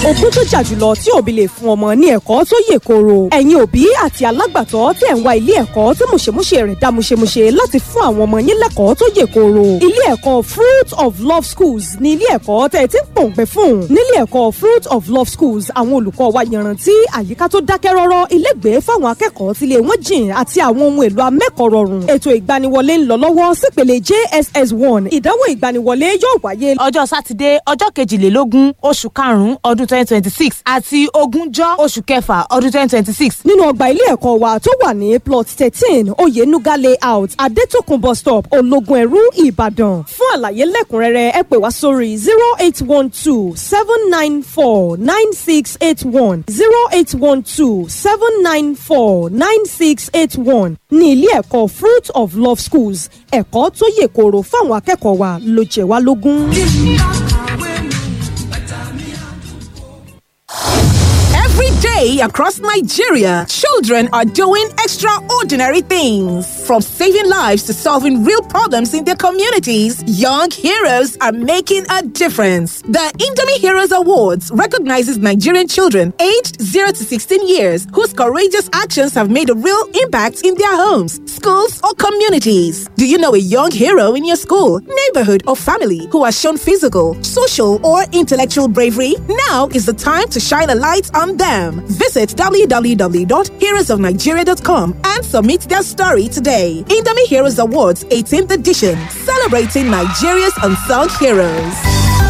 ogún tó jà jùlọ tí òbí lè fún ọmọ ní ẹ̀kọ́ tó yè kooro ẹ̀yin òbí àti alágbàtọ́ tí ẹ̀ ń wá ilé ẹ̀kọ́ tí mùṣemúṣe rẹ̀ dá mùṣemúṣe láti fún àwọn ọmọ yín lẹ́kọ̀ọ́ tó yè kooro ilé ẹ̀kọ́ fruit of love schools ní ilé ẹ̀kọ́ tẹ̀ tí ń pòǹgbẹ fún nílé ẹ̀kọ́ fruit of love schools àwọn olùkọ́ wa yanrantí àyíká tó dákẹ́ rọ́rọ́ ilégbèé fáwọn akẹ́kọ̀ọ́ tílé wọn jìn àti àwọn ohun èlò amẹ́kọ̀ọ́ rọrùn ètò ìgbaniwọlé ń lọ lọ́wọ́ sípele jss one ìdánwò ìgbaniwọlé yóò wáyé ọjọ́ sátidé ọjọ́ kejìlélógún oṣù karùn-ún ọdún twenty twenty six àti ogúnjọ́ oṣù kẹfà ọdún twenty twenty six nínú ọgbà ilé ẹ̀kọ́ wa tó wà ní plot thirteen oyenuga layout adétòkun bus stop ológun ẹ̀rú ìbàdàn fún àlàyé lẹ́kùnrẹ́rẹ́ ẹ pè wá sórí zero eight one two seven nine four nine six eight one zero eight one two seven nine four nine six eight one ní ilé ẹ̀kọ́ fruit of love schools ẹ̀kọ́ tó yè kooro fáwọn akẹ́kọ̀ọ́ wa ló jẹ́ wá lógún. Every day across Nigeria, children are doing extraordinary things. From saving lives to solving real problems in their communities, young heroes are making a difference. The Indomie Heroes Awards recognizes Nigerian children aged 0 to 16 years whose courageous actions have made a real impact in their homes, schools, or communities. Do you know a young hero in your school, neighborhood, or family who has shown physical, social, or intellectual bravery? Now is the time to shine a light on them. Visit www.heroesofnigeria.com and submit their story today. Indomie Heroes Awards 18th edition, celebrating Nigeria's unsung heroes.